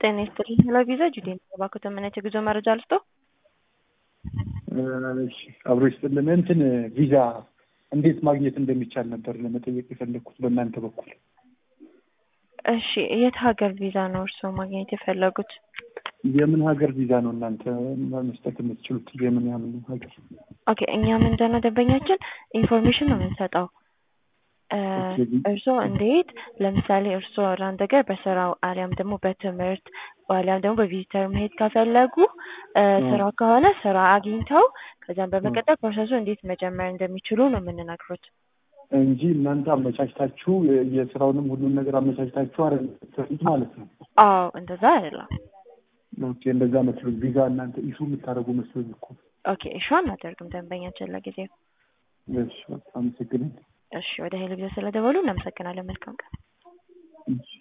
ጤና ይስጥልኝ። ሄሎ ቪዛ ጁዴ ነው። እባክዎ ተመናጭ የጉዞ መረጃ ልስጦ? እሺ አብሮ ይስጥልን። እንትን ቪዛ እንዴት ማግኘት እንደሚቻል ነበር ለመጠየቅ የፈለግኩት በእናንተ በኩል። እሺ የት ሀገር ቪዛ ነው እርስዎ ማግኘት የፈለጉት? የምን ሀገር ቪዛ ነው እናንተ መስጠት የምትችሉት? የምን ያምን ሀገር? ኦኬ እኛ ምንድን ነው ደንበኛችን ኢንፎርሜሽን ነው የምንሰጠው። እርስዎ እንዴት ለምሳሌ እርስዎ ወደ አንድ ሀገር በስራው አሊያም ደግሞ በትምህርት አሊያም ደግሞ በቪዚተር መሄድ ከፈለጉ ስራ ከሆነ ስራ አግኝተው ከዚያም በመቀጠል ፕሮሰሱ እንዴት መጀመር እንደሚችሉ ነው የምንነግሩት እንጂ እናንተ አመቻችታችሁ የስራውንም ሁሉን ነገር አመቻችታችሁ አይደለም ማለት ነው። አዎ እንደዛ አይደለም። ኦኬ እንደዛ መስሎኝ ቪዛ እናንተ ኢሹ የምታደርጉ መስሎኝ እኮ። ኦኬ እሺ አናደርግም ደንበኛችን ለጊዜው። እሺ በጣም አመሰግናለሁ። እሺ ወደ ሄሎ ቪዛ ስለደወሉ እናመሰግናለን። መልካም ቀን። እሺ